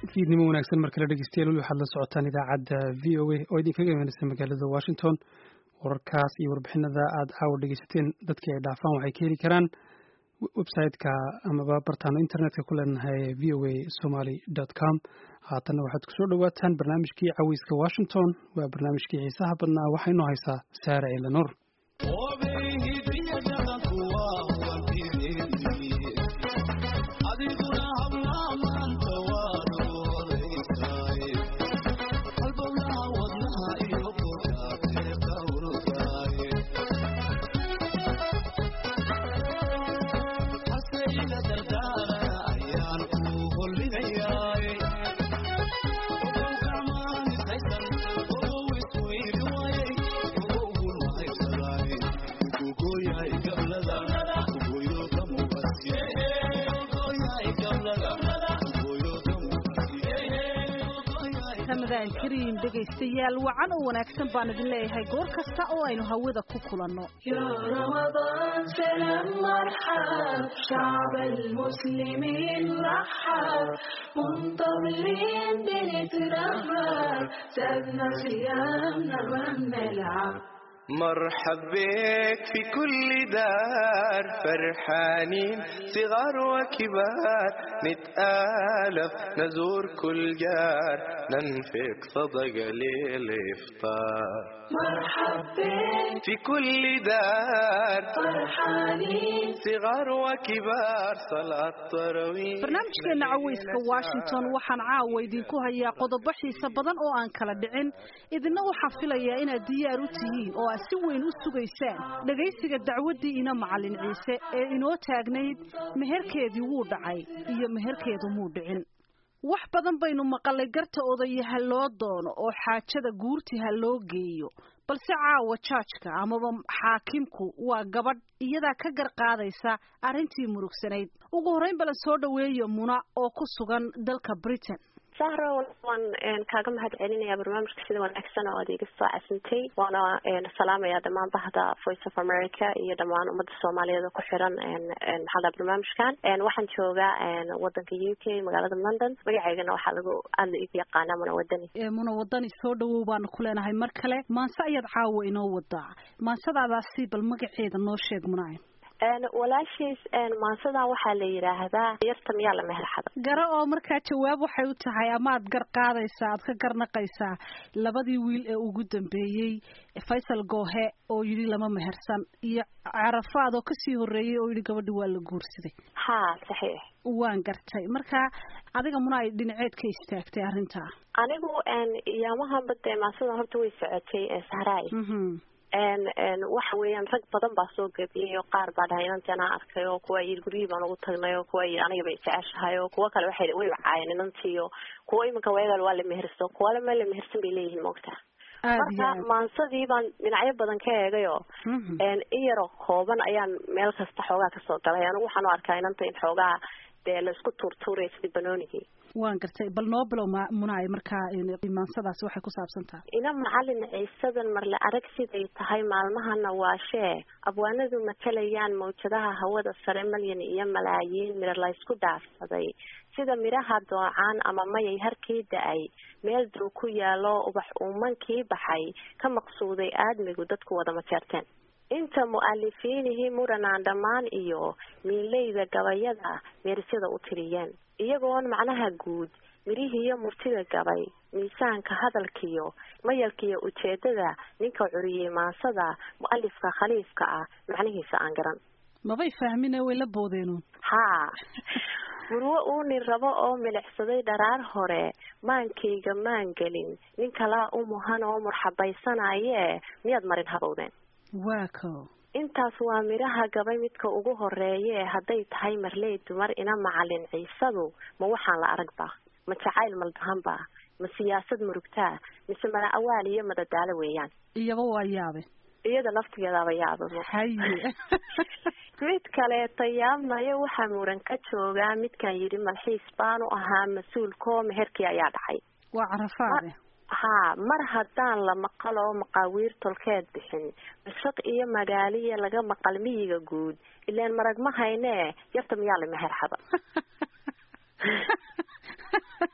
fiidnimo wanaagsan markale dhegeystayaal weli waxaad la socotaan idaacadda v o a oo idinkaga imanaysa magaalada washington wararkaas iyo warbixinada aad caawa dhegeysateen dadkii ay dhaafaan waxay ka heli karaan website-ka amaba bartaano internetka ku leenahay v o a somaly dot com haatanna waxaad kusoo dhowaataan barnaamijkii caweyska washington waa barnaamijkii xiisaha badnaa waxaynu haysaa saare ciilanuur kariin dhegaystayaal wacan oo wanaagsan baan idin leeyahay goor kasta oo aynu hawada ku kulanno مرحب بك في كل دار فرحانين صغار وكبار نتآلف نزور كل جار ننفق صدقة للإفطار مرحب بك في كل دار فرحانين صغار وكبار صلاة تراويح barnaamijkeena caweyska washington waxaan caawa idinku hayaa qodobo xiise badan oo aan kala dhicin idina waxaa filayaa inaad diyaar u tihiin oo aad si weyn u sugaysaan dhegaysiga dacwaddii ina macallin ciise ee inoo taagnayd meherkeedii wuu dhacay iyo meherkeedu muu dhicin wax badan baynu maqalay garta odaya ha loo doono oo xaajada guurti ha loo geeyo balse caawa jaajka amaba xaakimku waa gabadh iyadaa ka gar qaadaysa arrintii murugsanayd ugu horreyn bala soo dhoweeya muna oo ku sugan dalka britain sahro waan kaaga mahad celinayaa barnaamijka sida wanaagsan oo aad iga soo casintay waana salaamayaa dhammaan bahda voice of america iyo dhammaan ummadda soomaaliyeed oo ku xiran maxaa barnaamijkan waxaan joogaa wadanka u k magaalada london magaceygana waxaa lagu aada la igu yaqaanaa muna wadani muna wadani soo dhawow baanu ku leenahay mar kale maanse ayaad caawa inoo wadaa maansadaadaasi bal magaceeda noo sheeg munaayn walaashiis maansadan waxaa la yidhaahdaa yarta miyaa la meherxada garo oo markaa jawaab waxay u tahay ama aad gar qaadaysaa aad ka garnaqaysaa labadii wiil ee ugu dambeeyey faysal goohe oo yidhi lama mehersan iyo carafaad oo kasii horreeyey oo yidhi gabadhi waa la guursaday ha saxiix waan gartay marka adiga muna ay dhinaceed ka istaagtay arrintaa anigu yaamahanba dee maansadan horta way socotay sahraay waxa weeyaan rag badan baa soo gebiyey oo qaar baa dhahay inantii anaa arkay oo kuwa yii guryihii baan ugu tagnay oo kuwa yii aniga bay jeceshahay oo kuwa kale waxay way caayeen inantii oo kuwa iminka weegal waa la meherso kuwale ma la mehersan bay leeyihiin moogta marka maansadii baan dhinacyo badan ka eegay oo in yaroo kooban ayaan meel kasta xoogaa kasoo galay anigu waxaan u arkaa inanta in xoogaa dee la isku tuurtuuraya sidii banoonigii waan gartay bal noo bilow ma munaay markaa maansadaasi waxay ku saabsan tahay ina macalin ciisadan marle arag siday tahay maalmahana waashee abwaanadu matalayaan mawjadaha hawada sare malyan iyo malaayiin midha laysku dhaafsaday sida midhaha doocaan ama mayay harkii da-ay meel dow ku yaalo ubax uumankii baxay ka maqsuuday aadmigu dadku wada majeerteen inta mu-alifiinihii muranaan dhammaan iyo miileyda gabayada meerisyada u tiriyeen iyagoon macnaha guud midhihiiyo murtida gabay miisaanka hadalkiyo mayalkiiyo ujeedada ninka curiyey maansada mu-alifka khaliifka ah macnihiisa aan garan mabay fahmine way la boodeenuun haa murwo uunin rabo oo milicsaday dharaar hore maankayga maan gelin nin kalaa u muhan oo murxabaysanayee miyaad marin habowdeen waa ko intaas waa midhaha gabay midka ugu horeeye hadday tahay marley dumar ina macalin ciisadu ma waxaan la aragba ma jacayl maldahanba ma siyaasad murugtaa mise mala awaal iyo madadaalo weeyaan iyaba waa yaabe iyada laftigeedaaba yaaba haye mid kaleeta yaabnayo waxaa muran ka joogaa midkan yidhi malxiis baanu ahaa mas-uulkoo meherkii ayaa dhacay waa carafaade haa mar haddaan la maqal oo maqaawiir tolkeed bixin mashaq iyo magaaliya laga maqal miyiga guud ilaan marag ma haynee yarta miyaa la meherxada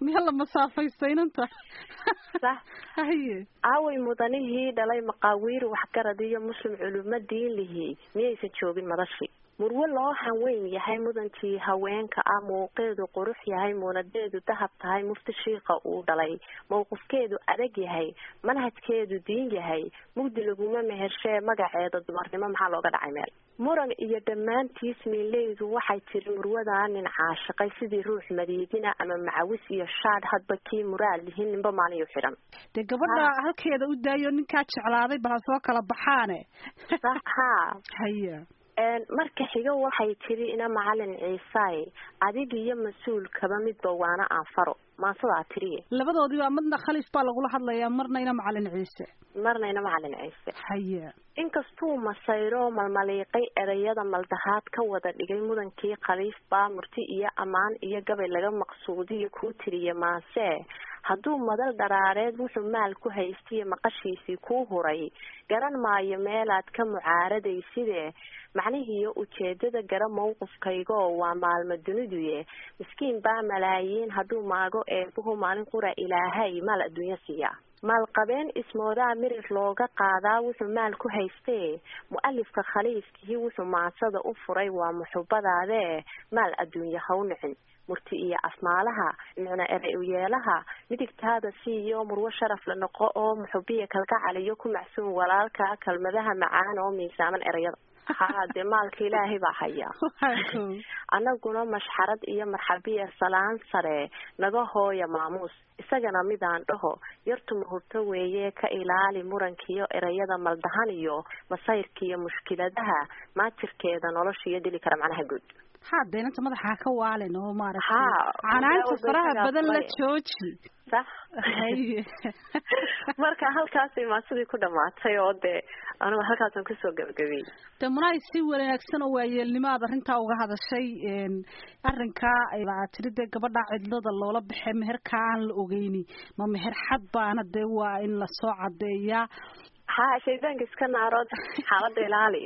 miya la masaafaystay-nanta sax haye aaway mudanihii dhalay maqaawiir waxgarad iyo muslim culimo diin lihii miyaysan joogin madashii murwe loo hanweyn yahay mudankii haweenka ah muuqeedu qurux yahay muunadeedu dahab tahay mufti shiika uu dhalay mowqifkeedu adag yahay manhajkeedu diin yahay mugdi laguma mehershee magaceeda dumarnimo maxaa looga dhacay meel muran iyo dhammaantiis miileydu waxay tiri murwadaa nin caashiqay sidii ruux madiidina ama macawis iyo shaadh hadba kii muraad lihin ninba maaliyu xidhan dee gabadha halkeeda u daayo ninkaa jeclaaday bal ha soo kala baxaane sax haa haya marka xigo waxay tiri ina macalin ciisaay adig iyo mas-uulkaba midba waana aan faro maasadaa tiriye labadoodiiba midna khaliif baa lagula hadlayaa marna ina macalin ciise marna ina macalin ciise haya inkastuu masayro malmaliiqay ereyada maldahaad ka wada dhigay mudankii khaliif baa murti iyo ammaan iyo gabay laga maqsuudiyo kuu tiriye maase hadduu madal dharaareed wuxuu maal ku haystiye maqashiisii kuu huray garan maayo meelaad ka mucaaradaysidee macnihiiyo ujeedada gara mawqifkaygoo waa maalmo duniduye miskiin baa malaayiin hadduu maago eebuhu maalin qura ilaahay maal adduunyo siiyaa maalqabeen ismoodaa mirir looga qaadaa wuxuu maal ku haystee mu-alifka khaliifkii wuxuu maasada u furay waa muxubadaadee maal adduunye ha u nicin murti iyo afmaalaha micno erey uyeelaha midigtaada siiyo murwo sharaf la noqo oo muxubiya kalgacaliyo ku macsuum walaalka kelmadaha macaan oo miisaaman ereyada haa dee maalka ilaahay baa haya annaguna mashxarad iyo marxabiya salaan sare naga hooya maamuus isagana midaan dhaho yartu mahurto weeye ka ilaali murankiiyo ereyada maldahan iyo masayrkiiyo mushkiladaha maajirkeeda nolosha iyo dili kara macnaha guud ha deenanta madaxa ka waalin oo maaragtay Ha, canaanta faraha wadada badan la fare. jooji sax haye marka halkaasay maasidii ku dhamaatay oo dee anigu halkaasaan kusoo gabagabiyey de munaay si wanaagsan oo waayeelnimo aad arrintaa uga hadashay een, arrinkaa aad tiri dee gabadha cidlada loola baxay meherkaa aan la ogeyni ma meher xad baana dee waa in lasoo cadeeyaa ha shaydaanka iska naarood xaalada ilaali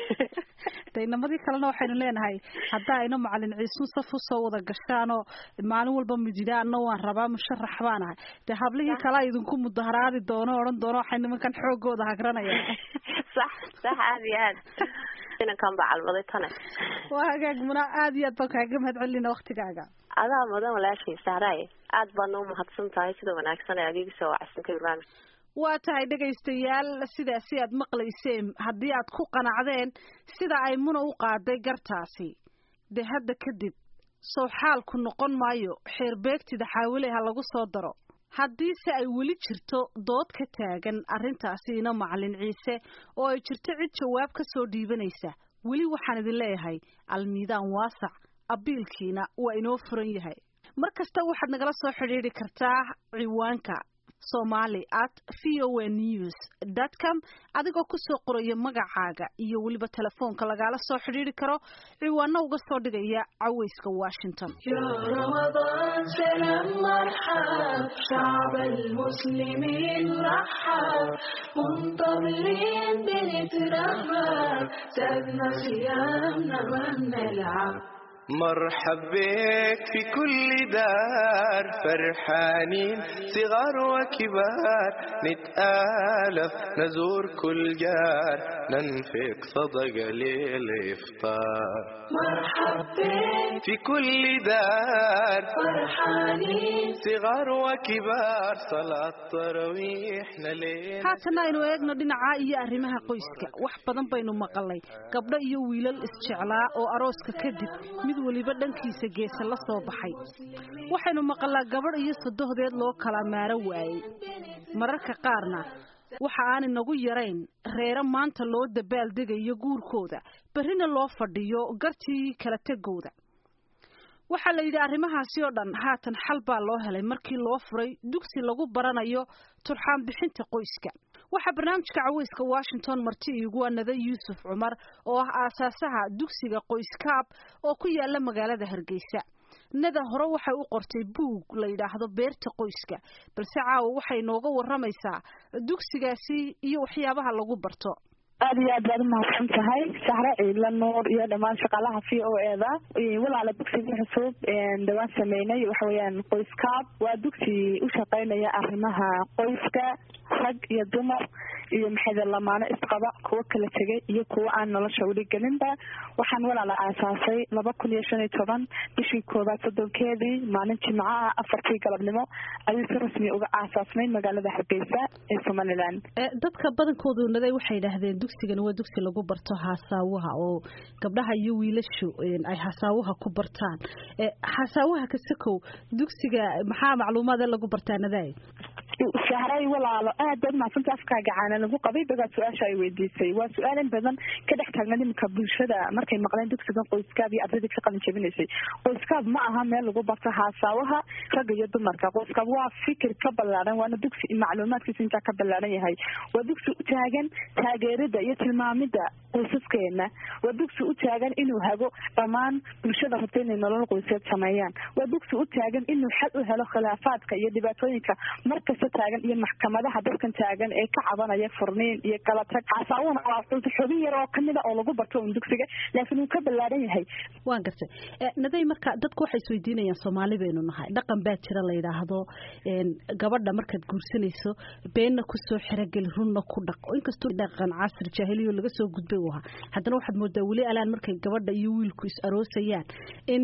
de inamadii kalena waxaynu leenahay hadda ayna macalin ciisun saf usoo wada gashaanoo maalin walba midida ana waan rabaa musharax baan ahay dee hablihii kalea idinku mudaharaadi doono odhan doono waxay nimankan xoogooda hagranayaan sax sax aada iyo aad inankan baa calmaday tane waa hagaag muna aad iyo aad baan kaaga mahad celina waktigaaga adaa mudan walaashay sahraay aad baadna umahadsan tahay sida wanaagsan ee adiga soo wacsanka barnaamij waa tahay dhegaystayaal sidaasi aad maqlayseen haddii aad ku qanacdeen sida ay muna u qaaday gartaasi dee hadda kadib sow xaalku noqon maayo xeerbeegtida xaawile ha lagu soo daro haddiise ay weli jirto dood ka taagan arrintaasiina macalin ciise oo ay jirto cid jawaab ka soo dhiibanaysa weli waxaan idin leeyahay almiidaan waasac abiilkiina waa inoo furan yahay mar kasta waxaad nagala soo xidhiidhi kartaa ciwaanka somali at v o a news dot com adigoo kusoo qoraya magacaaga iyo weliba telefoonka lagaala soo xidhiidhi karo ciwaano uga soo dhigaya caweyska washington يا رمضان سلام مرحب شعب المسلمين رحب منتظرين بنترحب زادنا صيامنا ما بنلعب مرحب بك في كل دار فرحانين صغار وكبار نتآلف نزور كل جار ننفق صدقة للإفطار مرحب بك في كل دار فرحانين صغار وكبار صلاة تراويح ليل haatana aynu eegno dhinaca iyo arrimaha qoyska wax badan baynu maqalay gabdho iyo wiilal isjeclaa oo arooska kadib mid weliba dhankiisa geesa la soo baxay waxaynu maqalaa gabadh iyo sadohdeed loo kala maaro waayey mararka qaarna waxa aan inagu yarayn reero maanta loo dabaaldegayo guurkooda berrina loo fadhiyo gartii kala tegooda waxaa la yidhi arrimahaasi oo dhan haatan xal baa loo helay markii loo furay dugsi lagu baranayo turxaan bixinta qoyska waxaa barnaamijka caweyska washington marti iigu anada yuusuf cumar oo ah aasaasaha dugsiga qoyskaab oo ku yaala magaalada hargeysa nada hore waxay u qortay buug la yidhaahdo beerta qoyska balse caawa waxay nooga waramaysaa dugsigaasi iyo waxyaabaha lagu barto aada iyo aad baad umahadsan tahay sahre ciidla nuur iyo dhammaan shaqaalaha v o e da walaala dugsiga cusub dhawaan sameynay waxa weeyaan qoyskaab waa dugsi u shaqeynaya arrimaha qoyska rag iyo dumar iyo maxayda lamaano isqaba kuwo kala tegay iyo kuwo aan nolosha weli gelinba waxaan walaala aasaasay laba kun iyo shan iyo toban bishii koobaad soddonkeedii maalin jimcaha afartii galabnimo ayuu si rasmi uga aasaasnay magaalada hargeysa ee somaliland dadka badankoodu naday waxay yidhaahdeen dugsigan waa dugsi lagu barto haasaawaha oo gabdhaha iyo wiilashu ay haasaawaha ku bartaan haasaawaha kasakow dugsiga maxaa macluumaad lagu bartaa naday sahray walaalo aad baad mahadsanta afkaaga caana lagu qabay dagaad su-aasha ay weydiisay waa su-aalan badan ka dhex taagnan iminka bulshada markay maqleen dugsigan qoyskaab iyo ardaydii ka qalin jabinaysay qoyskaab ma aha meel lagu barto haasaawaha ragga iyo dumarka qoyskaab waa fikir ka ballaaran waana dugsi macluumaadkiisa intaa ka ballaaran yahay waa dugsi u taagan taageerida iyo tilmaamida qoysaskeena waa dugsi u taagan inuu hago dhammaan bulshada rabta inay nolol qoyseed sameeyaan waa dugsi u taagan inuu xal u helo khilaafaadka iyo dhibaatooyinka markasta taagan iyo maxkamadaha dadkan taagan ee ka cabanaya furniin iyo kala tag xasaawuna waa xubin yar oo kamida oo lagu barto un dugsiga laakiin uu ka ballaaran yahay waan gartay naday marka dadku waxay isweydiinayaan soomaali baynu nahay dhaqan baa jira la yidhaahdo gabadha markaad guursanayso beenna kusoo xerogeli runna ku dhaq inkastoo dhaqan casri jaahiliyo laga soo gudbay uu ahaa haddana waxaad moodaa weli alaan markay gabadha iyo wiilku is aroosayaan in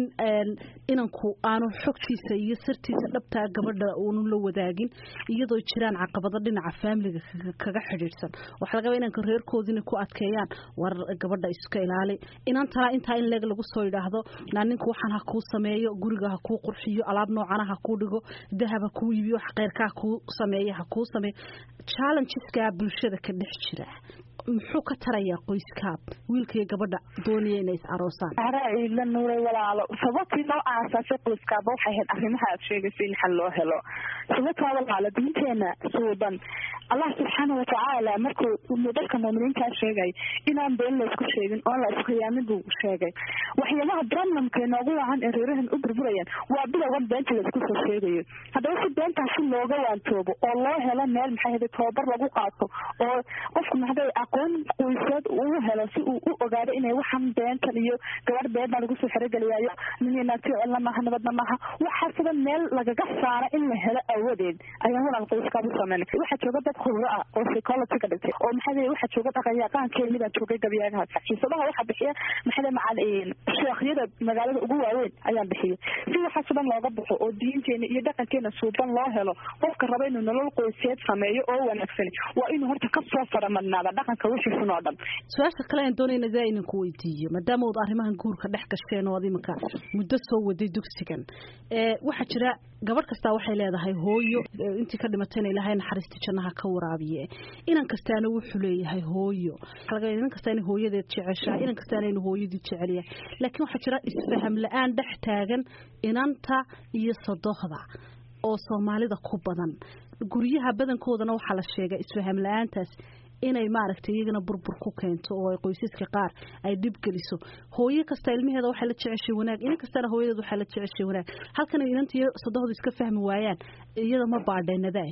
inanku aanu xogtiisa iyo sirtiisa dhabtaa gabadha uunu la wadaagin iyadoo jiraan caqabado dhinaca faamiliga kaga xidhiidhsan waxaa laga inanka reerkoodina ku adkeeyaan war gabadha iska ilaali inan talaa intaa in leeg lagu soo yidhaahdo naa ninku waxaan ha kuu sameeyo guriga ha kuu qurxiyo alaab noocana ha kuu dhigo dahab ha kuu iibiyo wax keyrkaa kuu sameeyo ha kuu sameeyo challengeskaa bulshada ka dhex jira muxuu ka tarayaa qoyskaab wiilka iyo gabadha doonaya inay is aroosaan la nuuray walaalo sababtii loo aasaasay qoyskaaba waxay ahayd arrimaha aad sheegaysa in xal loo helo sababtaa walaalo diinteena suuban allah subxaana watacaala markuu dadka muuminiintaa sheegay inaan been laysku sheegin oon la iskhiyaamin buu sheegay waxyaabaha problemka inoogu wacan ee reerahan u burburayaan waa bilowgan beenta laysku soo sheegayo haddaba si beentaasi looga waantoobo oo loo helo meel maxay hada tababar lagu qaato oo qofku maxday aqoon qoyseed uu helo si uu u ogaado inay waxan beentan iyo gabadh been baa lagu soo xerogeliyaayo nininaati celna maaha nabadna maaha waxaa sida meel lagaga saara in la helo awadeed ayaan walaal qoyskaabu sameynay waxaa jooga dad khubro ah oo psychology ka dhigtay oo maxaa waxaa jooga dhaqanyaqaankeeni baa joogay gabyagahaas xiisadaha waxaa bixiya maxaa macal sheekhyada magaalada ugu waaweyn ayaan bixiyay si waxaas dhan looga baxo oo diinteena iyo dhaqankeena suuban loo helo qofka raba inuu nolol qoyseed sameeyo oo wanaagsan waa inuu horta kasoo faramadnaada dhaqanka wixii xun oo dhan su-aasha kale aan doonayna daa idinku weydiiyo maadaama ood arrimahan guurka dhex gasheen oo ad iminka muddo soo waday dugsigan waxaa jira gabadh kastaa waxay leedahay hooyo intii ka dhimatayna ilaahay naxariistii jannaha ka waraabiye inan kastaana wuxuu leeyahay hooyo inan kastaa inay hooyadeed jeceshahay inan kastaana inuu hooyadii jecel yahay laakiin waxaa jira isfaham la-aan dhex taagan inanta iyo sodohda oo soomaalida ku badan guryaha badankoodana waxaa la sheegay isfaham la-aantaas inay maaragtay iyagana burbur ku keento oo ay qoysaska qaar ay dhib geliso hooyo kasta ilmaheeda waxay la jeceshay wanaag inan kastana hooyadeed waxay la jeceshay wanaag halkan inanta iyo sodohdu iska fahmi waayaan iyada ma baadheenadaa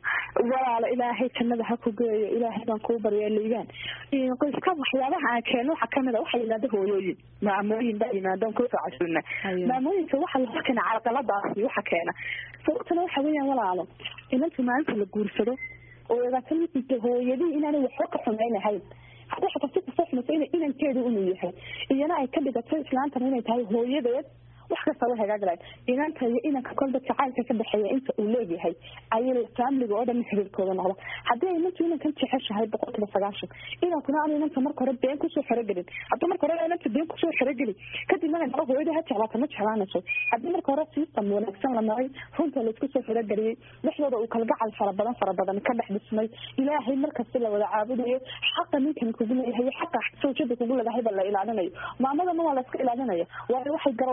walaalo ilaahay jannada ha ku geeyo ilaahay baan kuu baryaa liigaan qoyska waxyaabaha aan keeno waxaa kamid a waxaa yimaada hooyooyin maamooyin baa yimaadaan kusoo casuuna maamooyinka waxa la keena carqaladaasi waxa keena sababtana waxa weeyaan walaalo inanta maalinta la guursado oo ogaata hooyadii inaanay waxba ka xumaynahayn haddii xataa si kasoo xumaysa ina inankeedu inuu yahay iyana ay ka dhigato islaantana inay tahay hooyadeed wax kasta way hagaaglayn inanta iyo inanka kolba jacaylka ka dhexeeya inta uu leeyahay ayay faamiliga oo dhan xiriirkooda noqda haddii ay inantu inankan jeceshahay boqolkiiba sagaashan inankuna aan inanta marka hore been kusoo xerogelin haddii marka hore inanta been kusoo xerogeli kadib markay naba hooyada ha jeclaata ma jeclaanayso haddii marka hore system wanaagsan la maray runta laisku soo xerogeliyey dhexdooda uu kalgacal fara badan fara badan ka dhex dhismay ilaahay markasta la wada caabudayo xaqa ninkan kugu leeyahay xaqa sawjada kugu leedahayba la ilaalinayo maamadana waa la iska ilaalinaya waayo waxay garowsanaysaa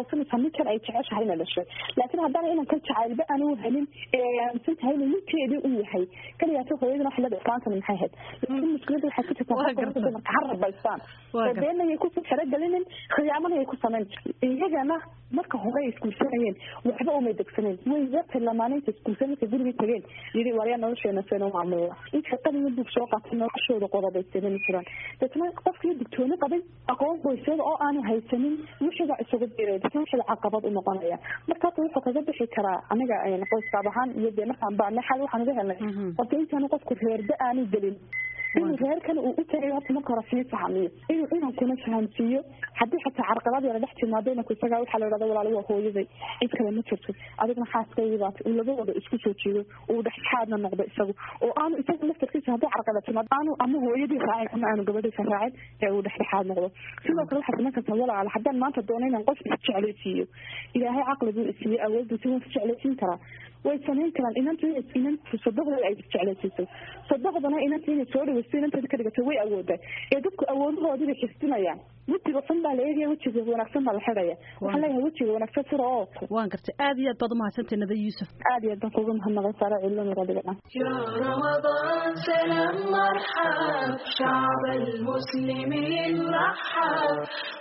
ninkan ay jeceshahay ina dhashay laakiin haddana inan kan jacaylba aanu helin ee aaminsan tahay inuu ninkeedii u yahay kaliyaata hooyadana waxay leedahay islaantani maxay ahayd laakiin mushkilada waxay ku jirtaa qofka dumarka ha rabaystaan oo beenayay ku xerogelinin khiyaamanayay ku samayn iyagana marka hore ay isguursanayeen waxba umay degsaneen way yartay lamaanaynta isguursan markay gurigii tageen yidhi waryaa nolosheena seeno maamula inta qadiga bug soo qaatay noloshooda qodobaysanani jiraan deetna qofkii digtooni qabay aqoon qoysyada oo aanu haysanin wixiiba isugu biray deetna wixiiba caqabad u noqonaya marka hata wuxuu kaga bixi karaa aniga qoyskaab ahaan iyo dee markaan baanay xal waxaan uga helnay horta intaanu qofku reerba aanu gelin inuu reerkan uu u tagay horta marka hore sii fahmiyo inuu inankuna fahamsiiyo haddii xataa carqalad yara dhex timaado inanku isagaa waxaa la idhahda walaalo waa hooyaday cid kale ma jirto adigna xaaskaygii baata uu labadooda isku soo jiido uu dhexxaadna noqdo isagu oo aanu isaga laftarkiisa haddii carqalad timaado aanu ama hooyadii raacin ama aanu gabadhiisa raacin ee uu dhexdhexaad noqdo sidoo kale waxaad samayn kartaa walaala haddaan maanta doono inaan qof isjeclaysiiyo ilaahay caqliguu isiiye awoodiisa waan isjeclaysiin karaa way samayn karaan inanta inanta sadoqdooda ay isjeclaysiiso sadoqdana inanta inay soo dhaweysto inanteeda ka dhigato way awoodaa ee dadku awoodahoodii bay xistinayaan wejiga xun baa la eegaya wejiga wanaagsan baa la xidhaya waxaan leeyahay wejiga wanaagsan sida oo waan gartay aad iyo aad baad umahadsantahay nada yuusuf aad iyo aad baan kuga mahadnaqay saara cilmi radiga dhan يا رمضان سلام مرحب شعب المسلمين رحب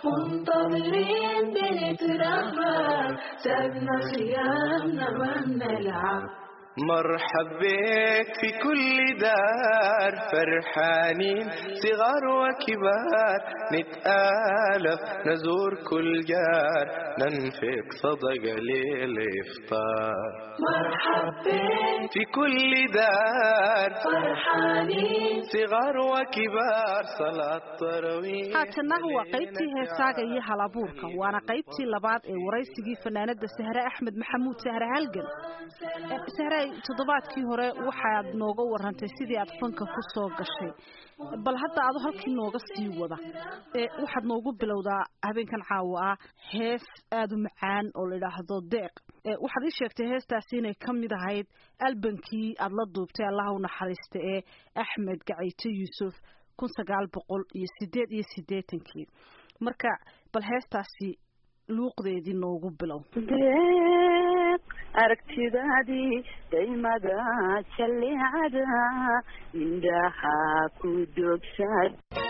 منتظرين بنترحب سابنا خيامنا ما نلعب مرحب بك في كل دار فرحانين صغار وكبار نتآلف نزور كل جار ننفق صدقة للإفطار مرحب بك في كل دار فرحانين صغار وكبار صلاة تراويح haatana waa qaybtii heesaaga iyo halabuurka waana qaybtii labaad ee waraysigii fanaanada sahre axmed maxamuud sahre halgan sahre toddobaadkii hore waxaad nooga warantay sidii aad fanka ku soo gashay bal hadda ado halkii nooga sii wada waxaad noogu bilowdaa habeenkan caawa ah hees aada u macaan oo la idhaahdo deeq waxaad ii sheegtay heestaasi inay ka mid ahayd albankii aada la duubtay allaha u naxariista ee axmed gacayto yuusuf kun sagaal boqol iyo sideed iyo siddeetankii marka bal heestaasi luuqdeedii noogu bilow deeq aragtidaadii daymada jallicada indhaha ku dogsaad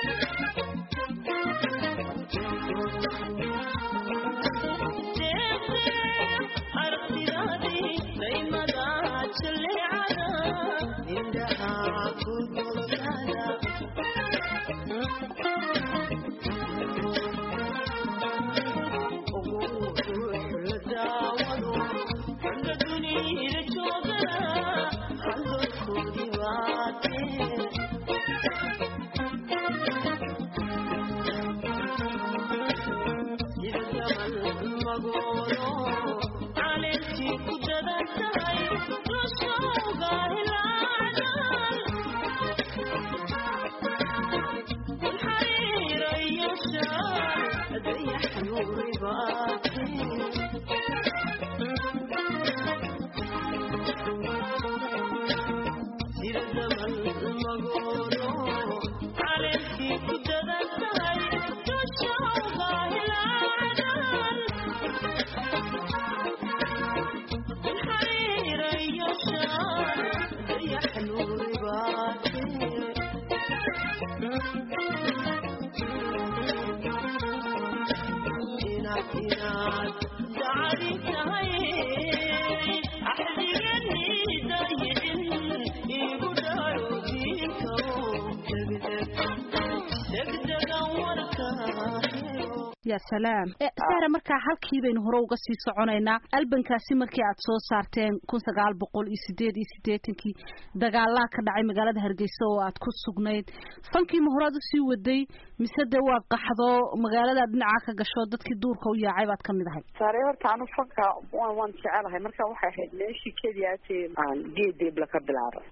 ya salaam sahra markaa halkii baynu hore uga sii soconaynaa albankaasi markii aad soo saarteen kun sagaal boqol iyo sideed iyo siddeetankii dagaalaa ka dhacay magaalada hargeysa oo aad ku sugnayd fankiima horead usii waday mise dee waad qaxdo magaalada dhinaca ka gasho dadkii duurka u yaacay baad kamid ahay saare horta anu fanka waan waan jecelahay marka waxay ahayd meeshii keliyaati aan geedeebla ka bilaabay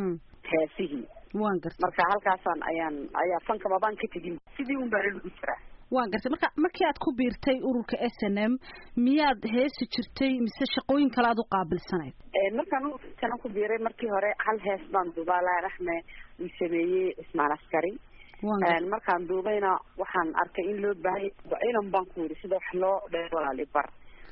heesihii waan gartay marka halkaasaan ayaan ayaa fanka mabaan ka tegin sidii un baa lagu jiraa waan gartay marka markii aad ku biirtay ururka s n m miyaad heesi jirtay mise shaqooyin kale aad u qaabilsanayd markaan ururkana ku biiray markii hore hal hees baan duubaa laaraxme uu sameeyey ismaan askari markaan duubayna waxaan arkay in loo baahanya inan baan ku yidhi sida wax loo dhe walaali bar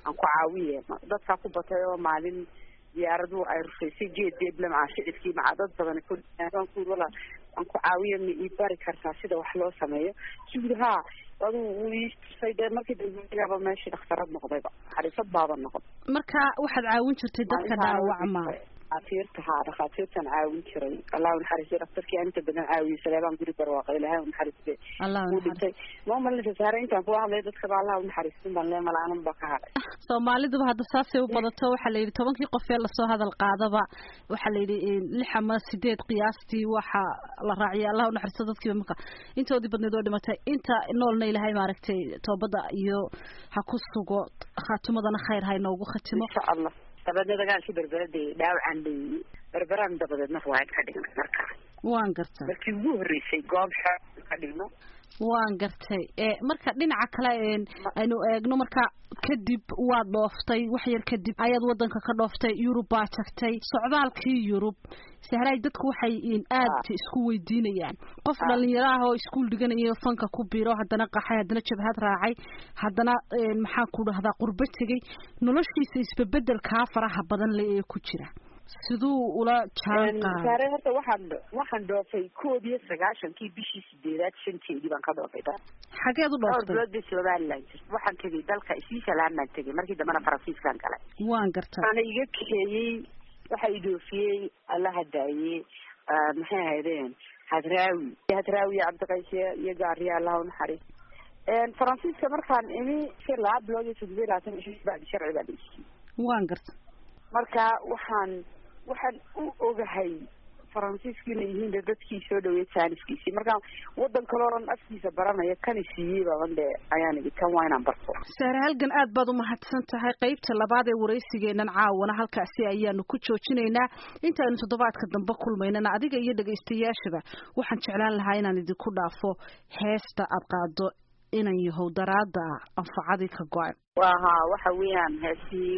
aan ku caawiye dadkaa ku batay oo maalin diyaaradu ay rufaysay geed deeble macaa shicibkii macaa dad badan ku wala aan ku caawiya ma ii bari kartaa sida wax loo sameeyo suud haa aduu wuu ii tusay dee markii dambeaba meeshii dhakhtarad noqdayba xariifad baaba noqon marka waxaad caawin jirtay dadka dhaawacma dhakhaatiirta haa dhakhaatiirtan caawin jiray allah naxariisto dhaktarkii aan inta badan caawiyey saleebaan guri barwaaqay ilahay naxariiste wuu dhintay ma umalinta saare intaan kuwa hadlay dadkaba allah unaxariistin baan lee malaanan ba ka hadhay soomaaliduba hadda saasay u badato waxaa la yidhi tobankii qof ee lasoo hadal qaadaba waxaa la yidhi lix ama sideed qiyaastii waxa la raaciyay allah unaxariisto dadkiiba marka intoodii badneed oo dhimatay inta noolna ilahay maaragtay toobada iyo ha ku sugo khaatumadana khayr ha inoogu khatimo insha allah dabeedna dagaalkii berberada dhaawacan dheeyey berberaan dabadeedna riwaayad ka dhigna markaa waan gartay markii ugu horreysay goob xeer ka dhigno waan gartay marka dhinaca kale aynu eegno marka kadib waad dhooftay wax yar kadib ayaad wadanka ka dhooftay yurub baa tagtay socdaalkii yurub sahraay dadku waxay aad isku weydiinayaan qof dhalinyaro ah oo iskuol dhiganayo fanka ku biro haddana qaxay haddana jabhad raacay haddana maxaan ku dhahdaa qurbo tegay noloshiisa isbebedelkaa faraha badan le ee ku jira siduu ula jaan saare horta waxaan waxaan dhoofay koob iyo sagaashankii bishii sideedaad shanteedii baan ka dhoofay da xageed u dhooftay dhowr bilood bay somaliland jirta waxaan tegay dalka switzerland baan tegay markii dambena faransiiskaan galay waan gartay waana iga kaxeeyey waxa i dhoofiyey alla hadaayey maxay ahaydeen hadraawi hadraawi iyo cabdiqayshe iyo gaariya allah unaxariis faransiiska markaan imi si laba bilood iyo toddoba iyo labaatan ishi bacdi sharci baa laisiiyey waan gartay marka waxaan waxaan u ogahay faransiisku inay yihiin de dadkii soo dhaweey saaniskiisii marka wadan kale oo dhan afkiisa baranaya kani siiyey baban de ayaan idhi kan waa inaan barto saare halgan aad baad umahadsan tahay qeybta labaad ee waraysigeenan caawana halkaasi ayaanu ku joojinaynaa intaaynu toddobaadka dambe kulmaynana adiga iyo dhegaystayaashaba waxaan jeclaan lahaa inaan idinku dhaafo heesta aad qaado inan yahow daraada anfacadii ka go-an waha waxa weeyaan heestii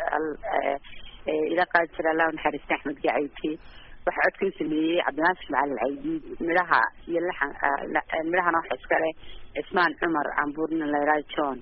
ila qaadi jira allah naxariista axmed gacayke waxa codkan sameeyey cabdinaasir macalin caydiid midhaha iyo laxan midhahana waxa iska leh cismaan cumar cambuurna layraa john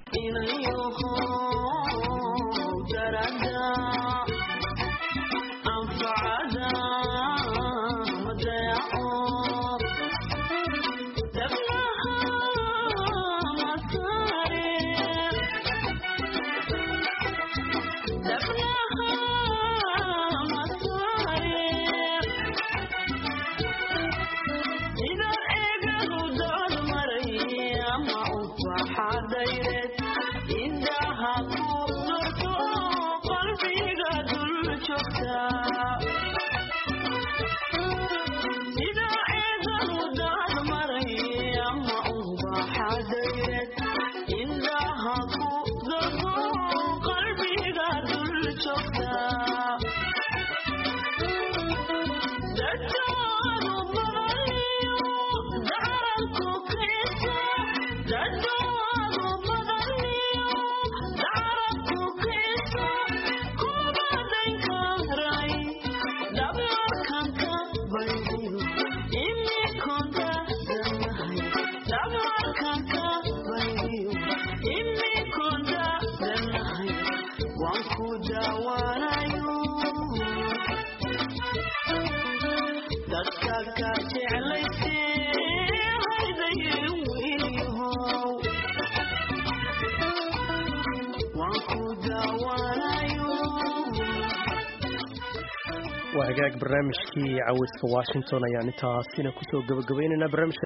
waa hagaag barnaamijkii caweyska washington ayaan intaasina kusoo gabagabaynaynaa barnaamijka